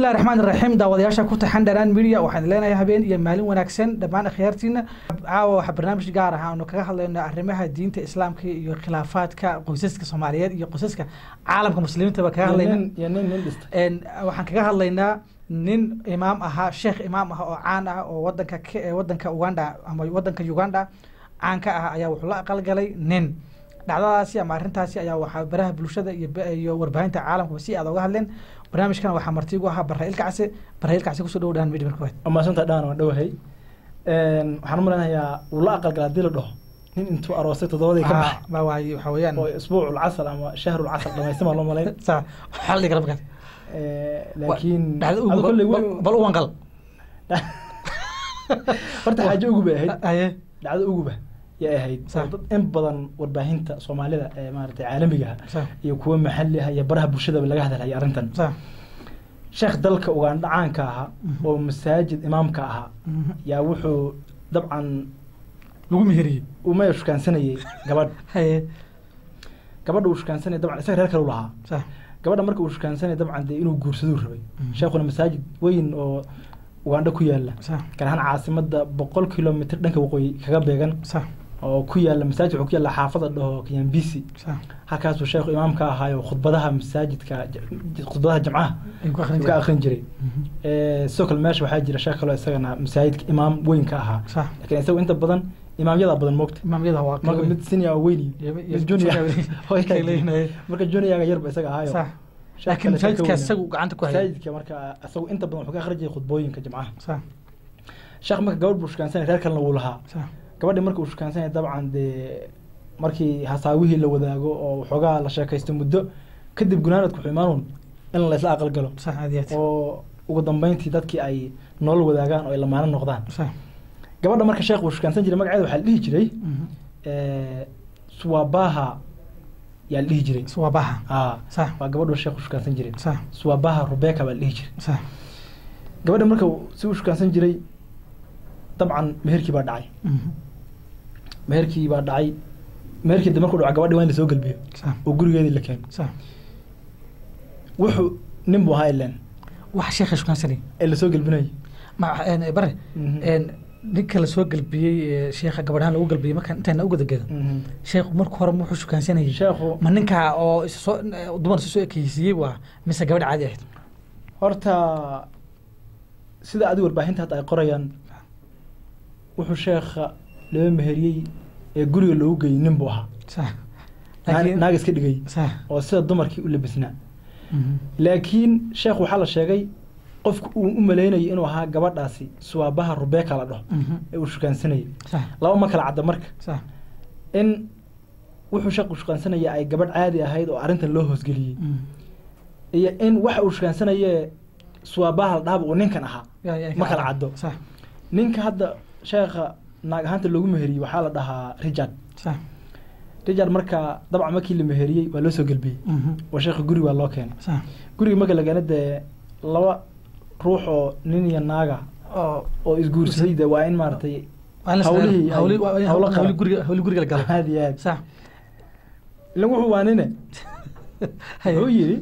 bismillahi raxmaan iraxiim daawadayaasha ku taxan dhanaan media waxaan leenahay habeen iyo maalin wanaagsan dhammaan akhyaartiina caawa waxaa barnaamij gaar ah aanu kaga hadlayno arrimaha diinta islaamka iyo khilaafaadka qoysaska soomaaliyeed iyo qoysaska caalamka muslimiinta baa kaga hadlayna iyo nin nin dhista Een, waxaan kaga hadlaynaa nin imaam ahaa sheekh imaam ah oo caan ah oo wadanka Ke- ee wadanka uganda ama wadanka uganda caan ka ah ayaa wuxuu la aqalgalay nin dhacdadaasi ama arrintaasi ayaa waxaa baraha bulshada iyo ba- iyo warbaahinta caalamka si aad oga hadleen barnaamijkan waxaa marti ugu ahaa barra ilkacse barra ilkacse kusoo dhow dhahan midhibir kuwaad amaasanta dhaan waan dhowahay waxaan u maleynayaa wuu la aqalgalaa hadii la dhaho nin intuu aroosay toddobadii ka baxay ma waaye waxaa weeyaan oo isbuucul casal ama shahrul casal dhamaystima loo malayn sa waxaa la dhigi kara markaas laakiin dhacdo ugu adu kolley bal- weli- bal u wanqal horta xaajo ugu bay ahayd haye dhacdo uguba yay ahayd Sax. oo dad in badan warbaahinta soomaalida ee maaragtay caalamiga ah sa iyo kuwa maxalli ah iyo baraha bulshadaba laga hadalhaya arrintan sa sheekh dalka ugandha caanka ahaa Mhm. oo masaajid imaamka ahaa Mhm. yaa wuxuu dabcan lagu meheriyey umaya shukaansanayay gabadh haye gabadha uu shukaansanaya dabcan isaga reer kale u lahaa sa gabadha marka uu shukaansanaya dabcan dee inuu guursaduu rabay Mhm. sheekhuna masaajid weyn oo ugandha ku yaala sa gaar ahaan caasimada boqol kilomitr dhanka waqooyi kaga beegan sa oo ku yaala masaajid wuxuu ku yaala xaafada dhaho kanyambisi sa halkaasuu sheekhu imaamka ahaayo khudbadaha masaajidka j- khudbadaha jamcaha ay ku akhrin uu ka jireen. akrin jiray Mhm. Eh, sidoo kale meesha waxaa jira sheekh kaloo isagana masaajidka imaam weyn ka ahaa sa laakiin isagu inta badan imaamyada badan moogta imaamyada waa marka mid senior oo weyn Iyo- iyo- mid junior oo kay leeyihiin. marka juniorga yarba isaga ahaayo sa sheekh laakiin kale sheeko masaajidka weyn. isagu gacanta ku hayay masaajidka marka isagu inta badan wuxuu ka akhrin jiray khudbooyinka jimcaha sa sheekh marka gabadh buu shukaansanaya reer kalena wuu lahaa sa gabadhi marka uu shukaansanaya dabcan dee markii hasaawihii la wadaago oo waxoogaa la sheekaysto muddo kadib gunaanadku wuxuu imaanuun in laysla aqal galo sa aad iyo aad oo ugu dambeyntii dadkii ay nolol wadaagaan oo ay lamaano noqdaan sa gabadha marka sheekh uu shukaansan jiray magaceeda waxaa la dhihi jiray Mhm. eh, suwabaha yaa la dhihi jiray suwabaha aa sa waa gabadhu sheekh u shukaansan jiray sa suwabaha rebecca baa la dhihi jiray sa gabadha marka uu- si uu shukaansan jiray dabcan meherkii baa dhacay Mhm. meherkii baa dhacay meherkii de markuu dhaco gabadhi waa in lasoo gelbiyo sa oo gurigeedii la keeno sa wuxuu nin buu ahaa ileen wax sheekha shukaansanay ee lasoo gelbinayay ma een, bare Mhm. een, ninka lasoo galbiyey ee sheekha gabadhaan lagu galbiyey markaan intaana u gadagado Mhm. sheekhu marka hore wuxuu shukaansanayay sheekhu ma ninkaa oo is soo dumar isu soo ekeysiiyey waa mise gabadh caadi ahayd horta sida adi warbaahinta hadda ay qorayaan wuxuu sheekha laba meheriyey ee guriga loogu geeyey nin buu ahaa sa Naag- naag iska dhigay sa oo sida dumarkii u labisnaa Mhm. laakiin sheekh waxaa la sheegay qofku uu u maleynayay inuu ahaa gabadhaasi suwaabaha rubeeka la dhaho Mhm. ee uu shukaansanayay sa laba ma kala cadda marka sa in wuxuu sheekhu shukaansanaya ay gabadh caadi ahayd oo arrintan loo hoosgeliyey Mhm. iyo in waxa uu shukaansanayee suwaabaha la dhahaba uu ninkan ahaa Ya- ya- ma kala caddo sa ninka hadda sheekha naag ahaanta loogu meheriyey waxaa la dhahaa richard sa richard marka dabcan markii la meheriyey waa loo soo gelbiyey Mhm. oo sheekha guri waa loo keenay sa guriga marka la keena dee laba ruux oo nin iyo naaga oo oo isguursaday de waa in maaragtay waa in la hawlihii sameeyo. hawli- waa in hawlo hawli qaran. guriga hawli guriga la galo aad iyo aad sa ilan wuxuu waa nine Haye. wuxuu yidhi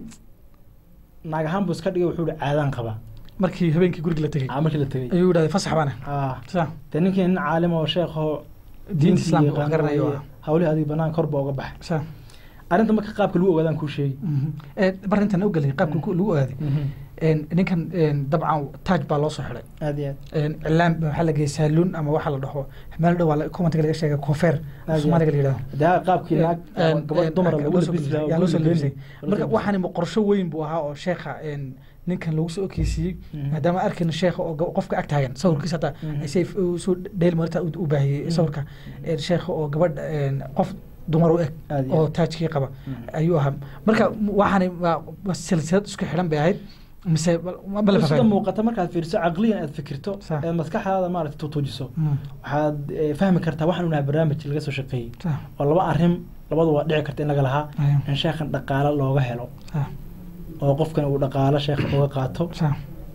naag ahaan buu iska dhigay wuxuu yihi caadaan qabaa markii habeenkii guriga la tegey aa markii la tegey ayuu yidhahday fasax baana aa sa dee ninkii nin caalim oo sheekh oo diinta islaamka wax garanayo ah. hawlihii adiga banaan kor baa uga baxay sa arrinta marka qaabka lagu ogaadaan kuu sheegi Mhm. ee barintan u gelay qaabka ku- lagu ogaaday een, ninkan een, dabcan taaj baa loo soo xiday aad iyo aad een, cilaan waxaa la geeyay saaluun ama waxaa la dhaho meel dhow commentiga laga sheegay koofeer Aad iyo soomaaliga la yidhahdo dee qaabkii naag Een, gabadh een, dumara yaa lagu loo soo labisi labisay, lahaa yaa loo soo guriga labisay. geeni. marka waxaani ma qorsho weyn buu ahaa oo sheekha een, ninkan lagu soo okeysiiyey Mhm. maadaama arkayna sheekha oo ga- qofka ag taagan sawirkiisa hataa Mhm. ay say soo dheel marta u u baahiyey Mhm. sawirka een, sheekha oo gabadh een, qof dumar u eg Aad iyo oo aad. taajkii qaba Mhm. ayuu ahaa marka waxaani waa waa silsilad isku xidhan bay ahayd mise ma ma la sida fahmay muuqata markaad fiiriso caqliyan aad fikirto Sax. ee maskaxdaada maaragtay tutuujiso Mm, waxaad eh, fahmi kartaa waxaan unahay barnaamij laga soo shaqeeyey sax, oo laba arrin labadu waa dhici karta in laga lahaa Aya. in sheekhan dhaqaalo looga helo sax, oo qofkan uu dhaqaalo sheekha uga qaato sax.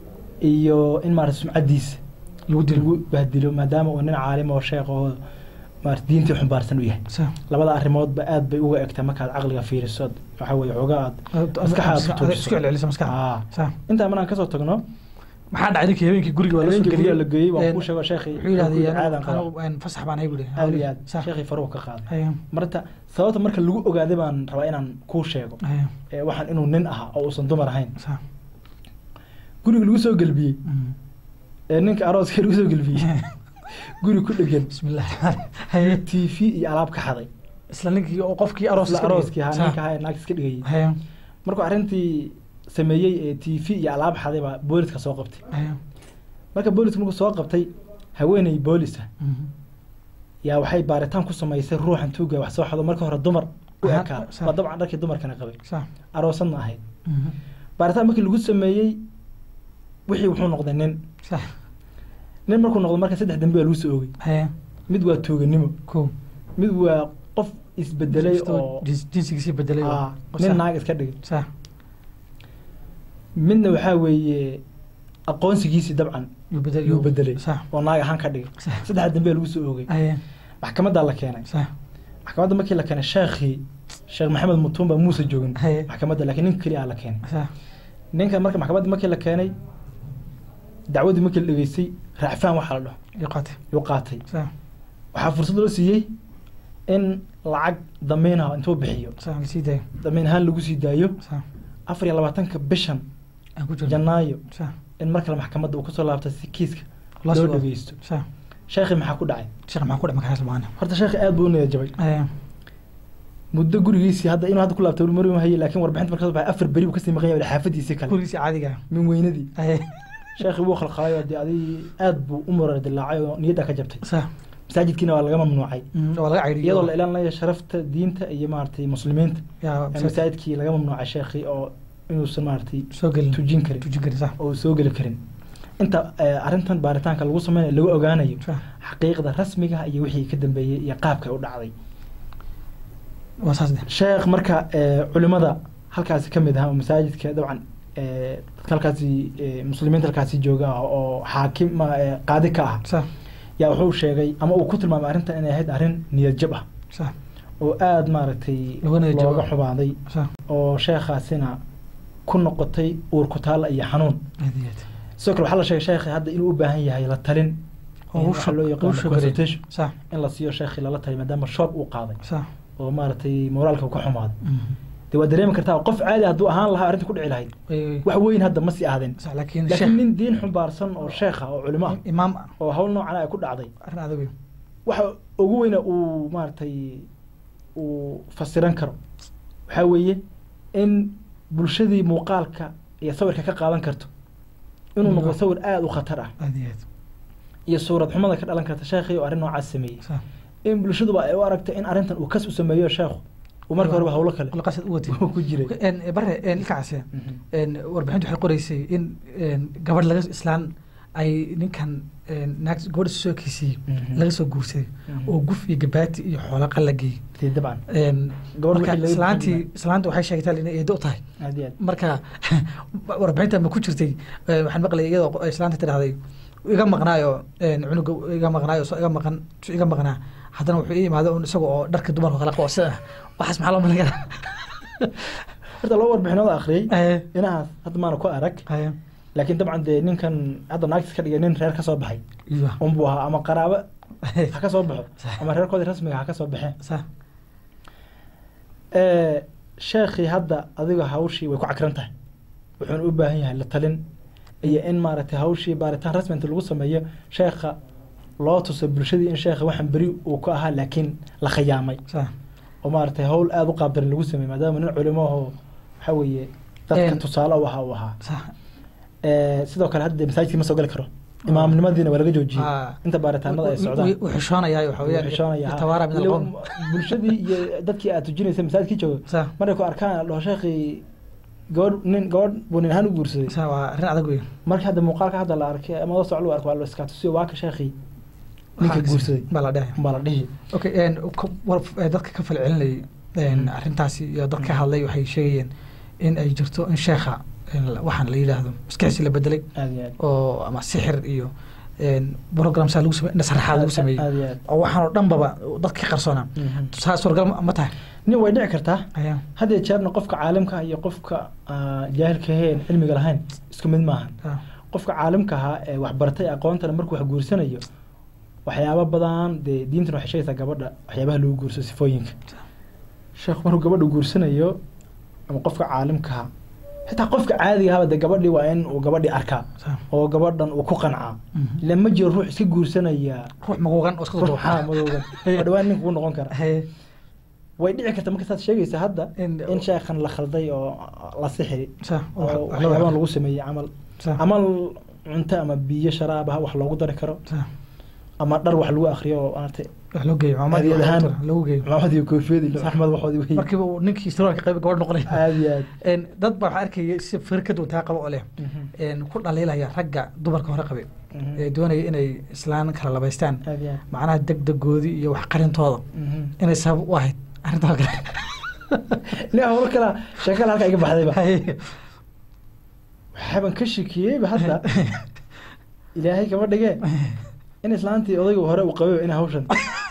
iyo in maarata sumcadiisa lagu dilo lagu bahdilo maadaama uu nin caalim oo sheekh oo maarata diintii xumbaarsan u yahay sa labada arrimoodba aad bay uga egtaa markaad caqliga fiiriso waxa weeye xoogaa aad Maskaxaada Maskaxa- tuujiso. isku celcelisa maskaxa Aa. sa intaa maraan kasoo tagno maxaa dhacay ninkii habeenkii guriga waa la soo habeenkii guriga la geeyey waan Een, kuu sheego sheekhi wuxuu yidhahday caadan qaba anigu een, fasax baan hay buri aad iyo aad sa sheekhi faruhu ka qaaday haya marta sababta marka lagu ogaaday baan rabaa inaan kuu sheego haya ee waxaan inuu nin ahaa oo uusan dumar ahayn sa guriga lagu soo gelbiyey Mm. ee ninka arooska lagu soo gelbiyey guri ku dhegan bismillah haya t v iyo alaab ka xaday isla ninkii oo qofkii aroos isla iska dhigay. arooskii ahaa Sa. ninka ahaa ee naagta iska dhigayay haya markuu arrintii sameeyey ee t v iyo alaab xaday baa booliska soo qabtay haya marka booliska markuu soo qabtay haweeney boolisa Mhm. yaa waxay baaritaan ku samaysay ruuxan tuuga wax soo xado marka hore dumar u Aha, ekaa sa- waa dabcan dharkii dumarkana qabay sa aroosadna ahayd Mhm. baaritaan markii lagu sameeyey wixii wuxuu noqday nin sa nin markuu noqdo marka saddex dambe baa lagu soo oogay haya mid waa tuuganimo ko mid waa qof isbedelay oo Jins- jinsigiisii bedelay oo- Aa, oo nin sa- naag iska dhigay sa midna waxaa weeye aqoonsigiisii dabcan yuu bedel yuu bedelay sa oo naag ahaan ka dhigay sa saddex dambe lagu soo oogay haya maxkamaddaa la keenay sa maxkamadda markii la keenay sheekhii sheekh maxamed mutumba muuse joogin haya maxkamadda laakiin ninka keliya la keenay sa ninka marka maxkamadda markii la keenay dacwadii markii la dhegeystay raacfaan waxaa la dhaho iyo qaate yuu qaatay sa waxaa fursad loo siiyey in lacag damiin ah intuu bixiyo sa la sii daayo damiin ahaan lagu sii daayo sa afar iyo labaatanka bishan aan ku jirno janaayo sa in mar kale maxkamadda uu kasoo laabtay si kiiska loo loo soo dhegeysto sa sheekhi maxaa ku dhacay sheekh maxaa ku dhacay markaas lamaana horta sheekhi aad buu u niyad jabay haya muddo gurigiisii hadda inuu hadda ku laabtay mari ma haye laakiin warbixinta marka soo baxay afar beri buu kasii maqan yahay xaafadiisii kale gurigiisii caadiga ah min weynadii haya sheekhi wuu khalkhalay oo dee adig aad buu u murar dilaacay oo niyaddaa ka jabtay sa masaajidkiina waa laga mamnuucay Mm, waa laga cayriyay iyadoo la ilaalinayo sharafta diinta iyo maaragtay muslimiinta yaa ee masaajidkii laga mamnuucay sheekhi oo inuusan maaragtay soo gelin tujin karin tujin karin sa oo soo geli karin inta eh, arrintan baaritaanka lagu sameynayo lagu ogaanayo sa xaqiiqda rasmiga ah iyo wixii ka dambeeyey iyo qaabka u dhacday waa saas de sheekh marka eh, culimada halkaasi ka mid ahaa oo masaajidka dabcan eh, dadka halkaasi eh, muslimiinta halkaasi jooga ah oo xaakim ma- eh, qaadi ka ah sa yaa wuxuu sheegay ama uu ku tilmaamay arrintan inay ahayd arrin niyad jab ah sa oo aada maaragtay Looga niyad jabo. looga xubaaday sa oo sheekhaasina ku noqotay uur ku taalla iyo xanuun aad iyo aad sidoo kale waxaa la sheegay sheekhi hadda inuu u baahan yahay la talin oo in u waxa loo shog- yaqaano u shogaray. consultation sa in la siiyo sheekhi lala taliyo maadaama shoog uu qaaday sa oo maaragtay moraalka uu ka xumaaday Mhm. dee waa dareemi kartaa qof caadi hadduu ahaan lahaa arrinta ku dhici lahayd Way- way- wax weyn hadda ma sii ahdeen sa laakiin laakiin sheekh nin diin xumbaarsan oo sheekha oo culimo ah imaam ah oo hawl noocan ay ku dhacday arrin adag wey waxa ugu weyna uu maaragtay uu fasiran karo waxaa weeye in bulshadii muuqaalka iyo sawirka ka qaadan karto inuu noqdo sawir aada u khatar ah aad iyo aad iyo suurad xumada ka dhalan karta sheekhii oo arrin noocaas sameeyey sa in bulshaduba ay u aragtay in arrintan uu kas u sameeyo sheekhu uu marka horeba hawlo kale la qasad u watay uu ku jiray En, bare en, ilkacaase Mhm. en, warbixintu waxay qoreysay in en, gabadh laga islaan ay ninkan en, naag gabadha soo kiisiyey Mhm. laga soo guursaday Mhm. oo guf iyo gabaati iyo xoola qalagay Dee dabcan En, Gabadh marka wixii laga islaantii bixin islaanta waxay sheegtaa inay eedo u tahay aad iyo aad marka warbixinta ma ku jirtay eh, waxaan maqlayay iyadoo qo- islaanta tidhahday iga maqnaayo en, cunuga iga maqnaayo soo iga maqan soo iga maqnaa haddana wuxuu ii imaado un isaga oo dharka dumarka kala qabo sida waxaas maxaa loo malayn horta laba warbixinooda akhriyey karaa inahaas hadda maana ku arag Haya. laakiin dabcan dee ninkan hadda naagtis ka dhigay nin reer ka soo baxay Iyo. unbuu ahaa ama qaraabo ha ka soo baxo ama reerkoodii rasmiga ha ka soo baxeen Sa. Eh, sheekhii hadda adiga hawshii way ku cakran tahay wuxuuna u baahan yahay la talin iyo in maaragtay hawshii baaritaan rasmi inta lagu sameeyo sheekha loo tuso bulshadii in sheekha waxaan beri uu ka ahaa laakiin la khiyaamay Sa. oo maaragtay hawl aada u qaabdarin lagu sameeyey maadaama nin culimo ahoo waxa weeye dadka Een. tusaale u ahaa uu ahaa Sa. Eh, sidoo kale hadda masaajidkii ma soo gali karo imaamnimadiina waa laga joojiyey Ah. inta baaritaanada ay socdaan Wuu- wuu xishoonayaa waxa weeyaan xishoonaya tawaara min alqowm bulshadii iyo dadkii aad tujinaysa masaajidkii jooga Sa. markay ku arkaan dhaho sheekii gabadh nin gabadh buu nin ahaan u guursaday Sa waa arrin adag weyn markii hadda muuqaalka hadda la arkay ama la socdo la arko waa la iska tusiyo waa ka sheekii ninka Waxaa guursaday baa la dhahaya baa la dhihi okay en, ka- war- eh, dadka ka falcelinayay en, Mm. arrintaasi iyo dad ka Mm. hadlay waxay sheegayeen in ay jirto in sheekha en, waxaan la yidhaahdo maskaxdiisi la bedelay aad iyo aad oo ama sixir iyo programsaa lagu samey nasraxaad lagu sameeyey aad iyo aad oo waxaan oo dhan baba dadka ka qarsoonaa Mhm. saa suuragal ma- ma tahay nin way dhici kartaa ayaa had iyo jeerna qofka caalimka ah iyo qofka ah, jaahilka aheen cilmiga lahayn isku mid maahan ah, qofka caalimka ahaa ee waxbartay aqoontana markuu wax guursanayo waxyaabo badan dee diintan waxay sheegaysaa gabadha waxyaabaha lagu guurso sifooyinka sheekhu markuu gabadha guursanayo ama qofka caalimkaha xitaa qofka caadiga ahaba dee gabadhii waa in uu gabadhii arkaa saa. oo gabadhan uu ku qancaa Mhm. ila ma jiro ruux iska guursanaya ruux maguugan oo iska ruux duuba haa madowgan oo dhawaan ninka ku noqon kara Haye. way dhici karta marka saad sheegaysa hadda In- in sheekhan la khalday oo la sixiri saa. oo wax- wax waxyaabahan lagu- lagu sameeyey camal saa. camal cunto ama biyo sharaab ah wax loogu dari karo saa. ama dhar wax lagu akriyo oo maaragtay wax loo geeyo maamad Adeeg ahaan. lagu geeyo maxamed iyo koofiyad iyo axmed waxoodii wey markiiba uu ninkii siraalka qayb gabadh noqonay aad iyo aad Een, dad baa waxaa arkaya si firkad wataa qabo oo leh Mhm. een, ku dhaliilaya ragga dumarka hore qabay Mhm. ee doonaya inay islaan kala labaystaan aad iyo aad macnaha degdegoodii iyo wax qarintooda Mhm. inay sabab u ahayd arrintaa kale nin hawlo kala sheekala halka iga baxdayba Haye. waxaaban ka shikiyeyba hadda ilaahay kama dhigee in islaantii odayga hore uu qabay in hawshan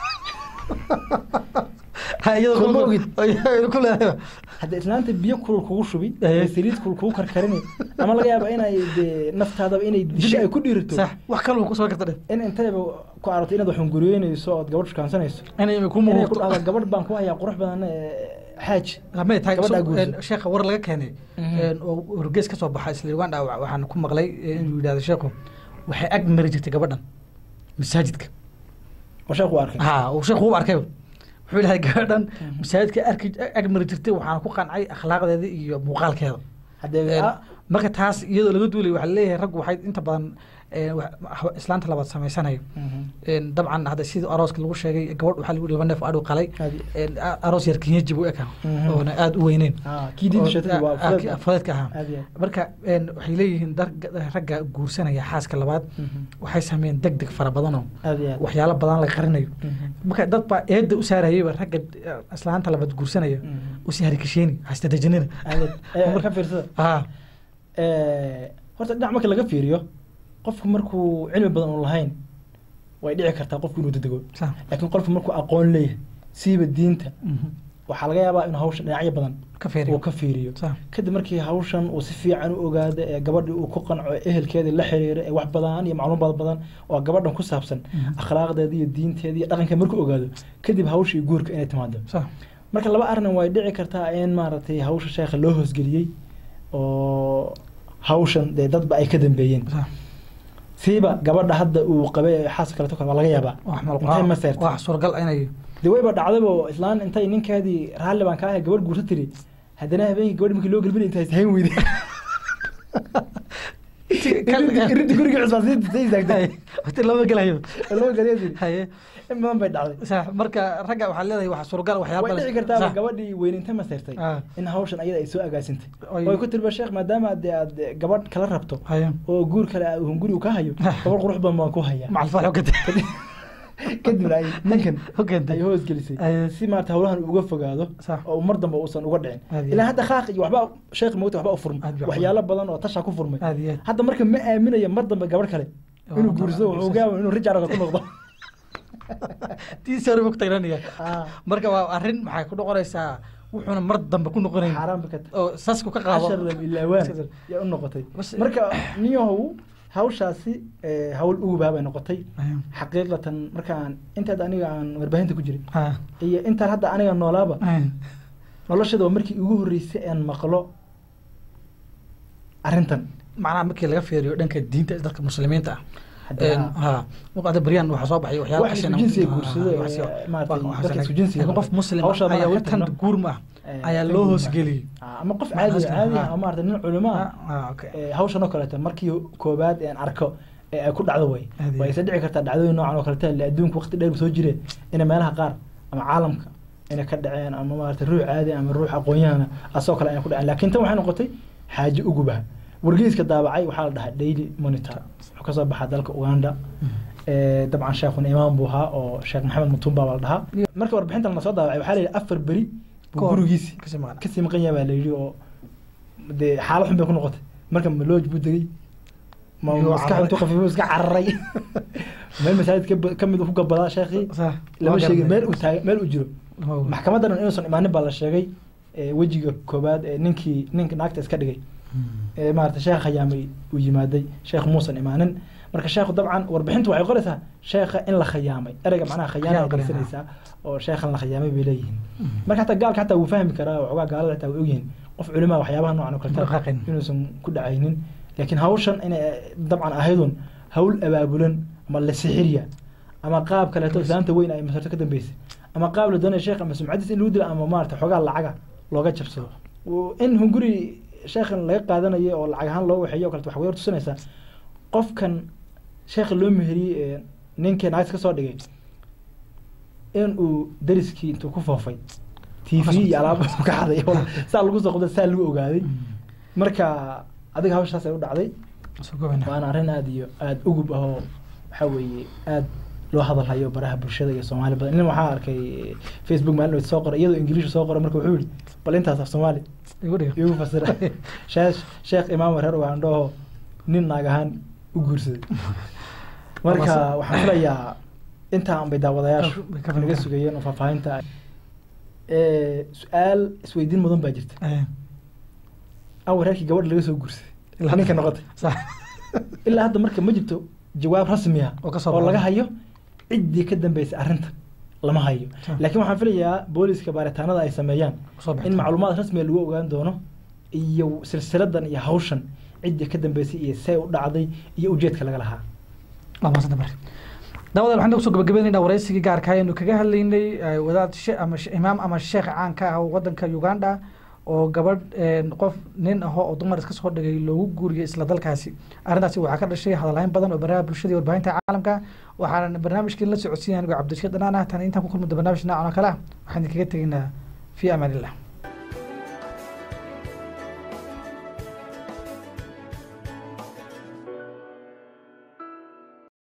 Ha, iyadoo Kuma ku- ogid. iyadoo ku leedahay. hadda islaanta biyo kulul kugu shubi Aye. ee saliid kulul kugu karkarini ama laga yaaba inay dee naftaadaba inay disho ay ku dhiirito sax wax kaloo ku soo karta dhe in intayba ku aragto inaad wax hunguriyeynayso ood gabadh shukaansanayso inay ku inay ku muuqato dhahdo gabadh baan ku hayaa qurux badan ee, xaaj lamay tahay Gabadhaa so- guurso. een, sheekha war laga keenay Mhm. een, oo wargees ka soo baxa isla uganda wa- waxaan ku maqlay ee, inuu yidhahdo sheekhu waxay ag mari jirtay gabadhan masaajidka oo sheekhu u arkay ha uu sheekhu u arkay wuxuu ilahay gabadhan Mhm. masaajidka arki ag mari jirtay waxaan ku qancay akhlaaqdeeda iyo muuqaalkeeda haddee Een, ah, marka taas iyadoo laga duulay waxaa leeyahay raggu waxay inta badan een, wax- islaanta labaad samaysanayo mhm. Een, dabcan hadda sidii arooska lagu sheegay gabadh waxaa lagu laba neef adhu qalay Aad iyo- Een, a- aroos yar kenyaji buu ekaa Mhm. oona aada u weyneyn ah, kii diinta Oo- sheegtay waa ah, ah, fudeed. fudeedka ahaa aad iyo aad. marka een, waxay leeyihiin dar- ragga guursanaya xaaska labaad Mhm. waxay sameeyeen deg deg fara badanoo aad iyo aad. waxyaalo badan la qarinayo Mhm. marka dad baa eedda u saarayayba ragga eh, islaanta labaad guursanaya Mhm. usii harikasheeni hastadejinina aad iyo aad. Eh, ka fiirsada ha Eh, horta dhinac marka laga fiiriyo qofku markuu cilmi badan u lahayn way dhici kartaa qofku inuu dedego sa laakiin qofku markuu aqoon leeyahay siiba diinta mhm. waxaa laga yaabaa inuu hawshan dhinacyo badan ka feeriyo uu ka fiiriyo sa kadib markii hawshan uu si fiican u ogaado ee gabadhii uu ku qanco ee ehelkeedii la xiriiro ee wax badan iyo macluumaad badan oo gabadhan ku saabsan Mhm. akhlaaqdeeda iyo diinteeda iyo dhaqankeeda markuu ogaado kadib hawshii guurka inay timaado sa marka laba arrin way dhici kartaa in maaragtay hawsha sheekha loo hoosgeliyey oo hawshan dee dadba ay ka dambeeyeen sa siiba gabadha hadda uu qabay ee xaas kaleto kale waa laga yaabaa wax intay ma seertay wax suuragal inay dee wayba dhacdaba islaan intay ninkeedii raalli baan ka ahay gabadh guursa tiri haddana habeenkii gabadh markii loo gelbinay intaas hayn weyday irinta guriga cusbaansiinta istaagtay wati lama gelayo loo geliya tiri haye in badan bay dhacday sa marka ragga waxaa leedahay wax suuragal waxyaaba way dhici kartaa gabadhii weyninta ma seertay Ah. in hawshan ayada ay soo agaasintay Oy. way ku tiriba sheekh maadaama dee aad gabadh kala rabto haye oo guur kale aa hunguri uu ka hayo gabadh qurux badan baan ku hayaa macal faax ogata kadibna ay ninkan oganta ay hoosgelisay Ay. si maarata hawlahan uga fogaado Sax. oo mar dambe uusan uga dhicin Aad iyo ilaa aad. hadda khaaq iyo waxba sheekh moogta waxba u furmay Aad iyo aad. waxyaalo badan oo tasha ku furmay aad iyo aad hadda marka ma aaminayo mar dambe gabadh kale Oo, inuu ma- guursado wuxuu gaaba inuu rijaaraga ku noqdo tiisi hore buu ku tagranaya Ah, marka waa arrin maxay ku noqonaysaa wuxuuna mar dambe ku noqonayn xaaraan ba ka tahay oo sasku ka qaado cashar lam ilaawaan yaa u noqotay Bas- marka niyahow hawshaasi eh, hawl ugubaa bay noqotay Haye. xaqiiqatan markaan intaad aniga aan warbaahinta ku jiray Ha. iyo intaan hadda aniga noolaaba Haye. noloshada waa markii ugu horreysay aan maqlo arrintan macnaha markii laga fiiriyo dhanka diinta dadka muslimiinta ah Haddii Een, ha- ha hadda beryan waxaa soo baxay waxyaaba wax isku xasana- jinsiga ha, guursada ha, ee, waxaas- maaragtay, waxaas- dadka isku jinsiga laakiin qof noqda. muslim Hawsha ah ayaa marka intan tagno. guur ma ah Eh, ayaa tan loo guur hoosgeliyey Ah, ama qof Macnaha caadi hoosgelin, caadi ha. ah oo maarata nin culimo ah Ah, ah, okay. ee, hawshan oo kaleeto markii koobaad aan arko ee ay ku dhacdo way Aad iyo way isa dhici kartaa dhacdooyin noocan oo kaleeto le adduunka waqti dheer soo jireen inay meelaha qaar ama caalamka inay ka dhaceen ama maarata ruux caadi ama ruux aqoon-yahana asoo kale inay ku dhaceen laakiin tan waxay noqotay xaaje ugubaha wargeyska daabacay waxaa la dhahaa daily monitor wuxuu kasoo baxaa dalka uganda ee, dabcan sheekhuna imaam buu ahaa oo sheekh maxamed mutumba baa la dhahaa marka warbixintan la soo daabacay waxaa la yidhi afar beri buu Kahor. gurigiisi Kasii maqan. kasii maqan yahay baa la yidhi oo dee xaalad xun bay ku noqotay marka malooj buu degay ma Iyuu maskax cararay. intuu khafiifo iska cararay meel masaajid ka- ka mid uu ku gabadaa sheekhii Sax. lama Waa sheegin garanay. meel uu taagay meel uu jiro Oh. maxkamadan inuusan imaanin baa la sheegay ee, wejiga koobaad ee ninkii ninka naagta iska dhigay ee maarata sheekh khayaamay uu yimaaday sheekh muusan imaanin marka sheekhu dabcan warbixintu waxay qoraysaa sheekha in la khayaamay ereyga macnaha khayaana Khiyaam qoraysaa. adeegsanaysaa oo sheekhan la khayaamay bay leeyihiin marka hataa gaalka hataa wuu fahmi karaa oo xogaa gaalada hataa way ogyihiin qof culimaa waxyaabaha noocan oo kaleta Dhaqaaqin. inuusan ku dhacaynin laakiin hawshan inay dabcan ahaydun hawl abaabulan ama la sixiriya ama qaab kaleeto islaanta weyn ay masarto ka dambeysay ama qaab la doonaya sheekh ama sumcadiis in lagu dilo ama maarata xogaa lacaga looga jabsado Oo in hunguri sheekhan laga qaadanayo oo lacag ahaan loo waxeeyo o kaleta waxay war tusinaysaa qofkan sheekha loo meheriyey ee ninkii naagta kasoo dhigay in uu dariskii intuu ku foofay t v iyo alaab ka xaday oo saa lagu soo qabda saa lagu ogaaday marka adiga hawshaas ay u dhacday Soo goobana. waana arrin aada iyo aada ugub ah oo waxaa weeye aada loo hadalhayo baraha bulshada iyo soomaali badan nin waxaa arkay facebook maalin wad soo qoray iyadoo ingiliisha soo qoray marka wuxuu yihi bal intaas af soomaali Igu dhigo. igu fasira sheekh sheekh imaam reer ugandhoho nin naag ahaan u guursaday marka Amase- waxaan filayaa intaa un bay daawadayaashu Way ka fahmi naga karaan. sugayeen oo faahfaahinta Eh, su-aal isweydiin mudan baa jirta Eh, awar reerkii gabadha laga soo guursaday ilaa ninka noqotay Sax. ilaa hadda marka ma jirto jawaab rasmi ah Oo ka soo oo laga baxay. hayo ciddii ka dambeysay arrinta lama hayo Sure. laakiin waxaan filayaa booliska baaritaanada ay sameeyaan Soo baxay. in macluumaad rasmiga lagu ogaan doono iyo silsiladan iyo hawshan ciddii ka dambeysay iyo see u dhacday iyo ujeedka laga lahaa waa mahadsan tahay. daawadayaal waxaan kusoo gabagabaynaynaa waraysigii gaarka ayaynu kaga hadlaynay eh, wadaad she- ama she- imaam ama sheekh caan ka ah wadanka uganda oo gabadh eh, qof nin aho oo dumar iska soo dhigay loogu guuriyey isla dalkaasi arrintaasi waxaa ka dhashay hadalhayn badan oo baraha bulshada iyo warbaahinta caalamka waxaana barnaamijkii la socodsiinaya anigoo cabdirashiid dhanaan ah tan intaan ku kulmada barnaamij noocan oo kale ah waxaan idinkaga tegaynaa fi amaan illah